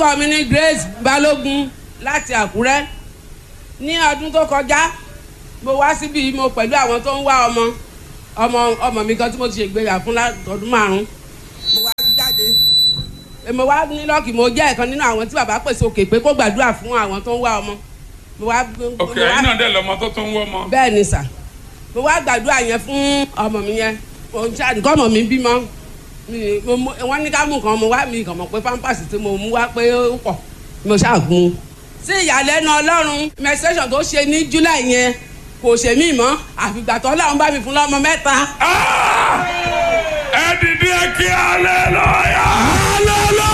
orúkọ mi ní Grace Balógun láti Àkúrẹ́ ní ọdún tó kọjá mo wá síbi mo pẹ̀lú àwọn tó ń wá ọmọ ọmọ ọmọ mi kan tí mo ti ṣègbéyà fún látọdún márùn mo wá jáde mo wá ní lọ́ọ̀kì mo jẹ́ ẹ̀kan nínú àwọn tí bàbá pèsè òkè pé kó gbàdúrà fún àwọn tó ń wá ọmọ mo wá ok mo wá- ẹ̀yin náà dẹ̀ lọ́mọ tó tó ń wọ́ ọmọ. bẹ́ẹ̀ ni sà mo wá gbàdúrà yẹn fún ọmọ mi yẹn mo ń ṣáà nǹkan ọmọ mi bímọ mi- mo mú- wọ́n ní ká mú nǹkan mo wá mi kàn mọ̀ pé pampers tí mo mú wá pé ó pọ̀ mo ṣáà gun un. sí ìyàlẹ́nu ọlọ́run menstruation tó ṣe ní july yẹn kò ṣe mí mọ́ àfìgbà tó ọlọ́run bá mi fún lọ́mọ mẹ́ta. Ah! ẹ dìde kí hallelujah.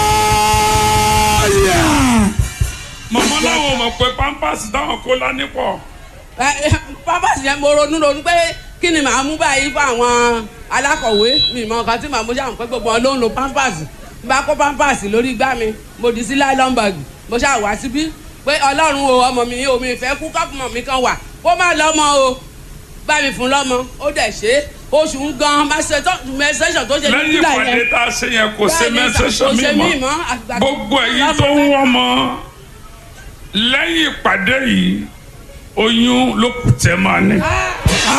hallelujah. mọ̀mọ́ láwọn mọ̀ pé pampers táwọn kó lání pọ̀. Ẹ, ẹ, pampers yẹn mo ronú ronú pé kí ni màá mú báyìí fún àwọn alákọ̀wé mi mọ nǹkan tí màá mú ṣáà pé gbogbo wọn ló ń lo pampers bá kó pampers lórí igbá mi mo dì sí nylon bag mo ṣáà wá síbí pé ọlọ́run o ọmọ mi o mi fẹ́ kú kọ́pùmọ̀ mi kan wà kó má lọ́mọ o bá mi fún lọ́mọ ó dẹ̀ ṣe é oṣù ń gan mẹsẹ̀sọ̀ tó ṣe ní lẹ́yìn july ìpàdé yẹn tá a ṣe yẹn kò ṣe Bẹ́ẹ̀ni, mẹ́sẹ̀sọ̀ kò ṣe mi mí mọ́ mọ́, àgbà- gbogbo ẹ̀yin tó ń wọ́n mọ́ lẹ́yìn ìpàdé yìí oyún ló kù tẹ́ máa ní. Ah!